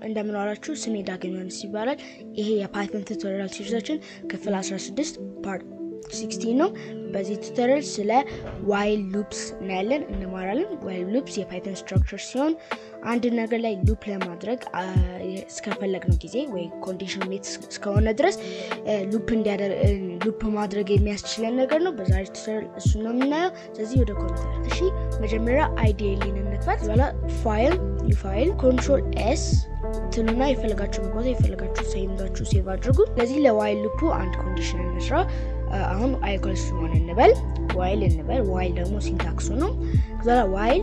እንደምን ዋላችሁ። ስሜ ዳግም ዮሐንስ ይባላል። ይሄ የፓይተን ቱቶሪያል ሲሪዛችን ክፍል 16 ፓርት 16 ነው። በዚህ ቱቶሪያል ስለ ዋይል ሉፕስ እናያለን፣ እንማራለን። ዋይል ሉፕስ የፓይተን ስትራክቸር ሲሆን አንድ ነገር ላይ ሉፕ ለማድረግ እስከፈለግነው ጊዜ ወይ ኮንዲሽን ሜት እስከሆነ ድረስ ሉፕ ማድረግ የሚያስችለን ነገር ነው። በዛሬ ቱቶሪያል እሱ ነው የምናየው። ስለዚህ ወደ ኮምፒውተር እሺ፣ መጀመሪያ አይዲኤሊን እንክፈት። በኋላ ፋይል ኒው ፋይል ኮንትሮል ኤስ ትሉና የፈለጋችሁን ቦታ የፈለጋችሁ ሰይምታችሁ ሴቭ አድርጉ። ስለዚህ ለዋይል ሉፑ አንድ ኮንዲሽን እንስራ። አሁን አይኮልስ ሆን እንበል ዋይል እንበል። ዋይል ደግሞ ሲንታክሱ ነው። ከዛ ዋይል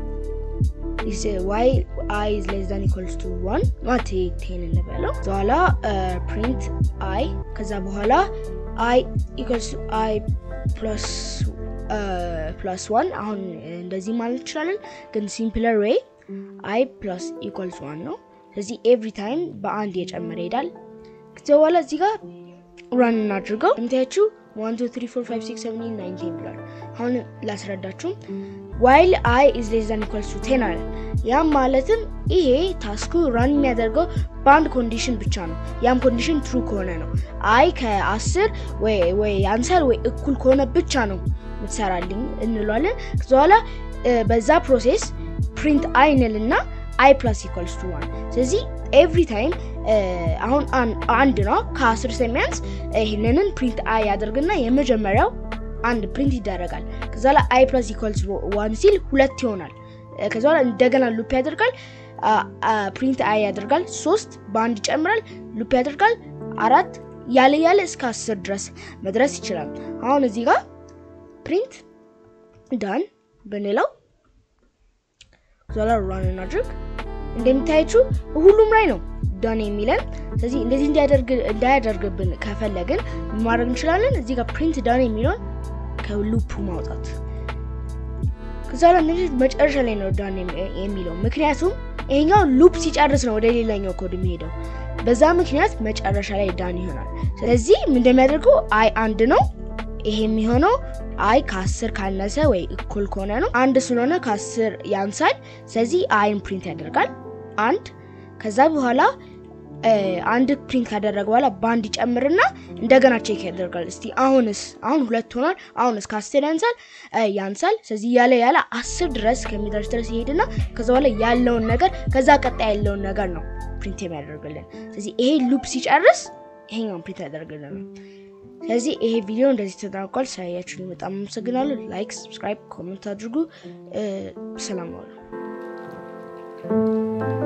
ዋይ አይ ኢዝ ሌስ ዛን ኢኳልስ ቱ ዋን ማቴ ቴን እንበለው። በኋላ ፕሪንት አይ ከዛ በኋላ አይ ኢኳልስ ቱ አይ ፕላስ ፕላስ ዋን አሁን እንደዚህ ማለት እንችላለን፣ ግን ሲምፕለር ዌይ አይ ፕላስ ኢኳልስ ዋን ነው። ስለዚህ ኤቭሪ ታይም በአንድ የጨመረ ይሄዳል። ከዚ በኋላ እዚህ ጋር ራን እናድርገው። እንታያችሁ ዋን ቱ ትሪ ፎር ፋይቭ ሲክስ ሰቨን ኤይት ናይን ቴን ብሏል። አሁን ላስረዳችሁ። ዋይል አይ ኢዝ ሌስ ዛን ኢኳልስ ቱ ቴን አለ። ያም ማለትም ይሄ ታስኩ ራን የሚያደርገው በአንድ ኮንዲሽን ብቻ ነው። ያም ኮንዲሽን ትሩ ከሆነ ነው። አይ ከአስር ወይ ያንሳል ወይ እኩል ከሆነ ብቻ ነው ምትሰራልኝ እንለዋለን። ከዚ በኋላ በዛ ፕሮሴስ ፕሪንት አይ እንልና አይ ፕላስ ኢኳልስ ቱ ዋን። ስለዚህ ኤቭሪ ታይም አሁን አንድ ነው ከአስር ስለሚያንስ ይህንንን ፕሪንት አይ ያደርግና የመጀመሪያው አንድ ፕሪንት ይደረጋል። ከዛ ላይ አይ ፕላስ ኢኳልስ ዋን ሲል ሁለት ይሆናል። ከዛ በኋላ እንደገና ሉፕ ያደርጋል፣ ፕሪንት አይ ያደርጋል፣ ሶስት በአንድ ይጨምራል፣ ሉፕ ያደርጋል፣ አራት ያለ ያለ እስከ አስር ድረስ መድረስ ይችላል። አሁን እዚህ ጋር ፕሪንት ዳን ብንለው ዛላ ራን እናድርግ። እንደሚታያችሁ ሁሉም ላይ ነው ዳን የሚለን። ስለዚህ እንደዚህ እንዳያደርግብን ከፈለግን ማድረግ እንችላለን። እዚህ ጋር ፕሪንት ዳን የሚለውን ከሉፑ ማውጣት። ከዛ ላይ እነዚህ መጨረሻ ላይ ነው ዳን የሚለው ምክንያቱም ይሄኛው ሉፕ ሲጨርስ ነው ወደ ሌላኛው ኮድ የሚሄደው። በዛ ምክንያት መጨረሻ ላይ ዳን ይሆናል። ስለዚህ እንደሚያደርገው አይ አንድ ነው ይሄ የሚሆነው አይ ከአስር ካነሰ ወይ እኩል ከሆነ ነው። አንድ ስለሆነ ከአስር ያንሳል። ስለዚህ አይን ፕሪንት ያደርጋል አንድ። ከዛ በኋላ አንድ ፕሪንት ካደረገ በኋላ በአንድ ይጨምርና እንደገና ቼክ ያደርጋል። እስቲ አሁንስ አሁን ሁለት ሆኗል። አሁንስ ከአስር ያንሳል ያንሳል። ስለዚህ ያለ ያለ አስር ድረስ ከሚደርስ ድረስ ይሄድና ከዛ በኋላ ያለውን ነገር ከዛ ቀጣይ ያለውን ነገር ነው ፕሪንት የሚያደርግልን። ስለዚህ ይሄ ሉፕ ሲጨርስ ይሄኛውን ፕሪንት ያደርግልን ነው። ስለዚህ ይሄ ቪዲዮ እንደዚህ ተጠናቋል። ስላያችሁኝ በጣም አመሰግናለሁ። ላይክ፣ ሰብስክራይብ፣ ኮሜንት አድርጉ። ሰላም ዋሉ።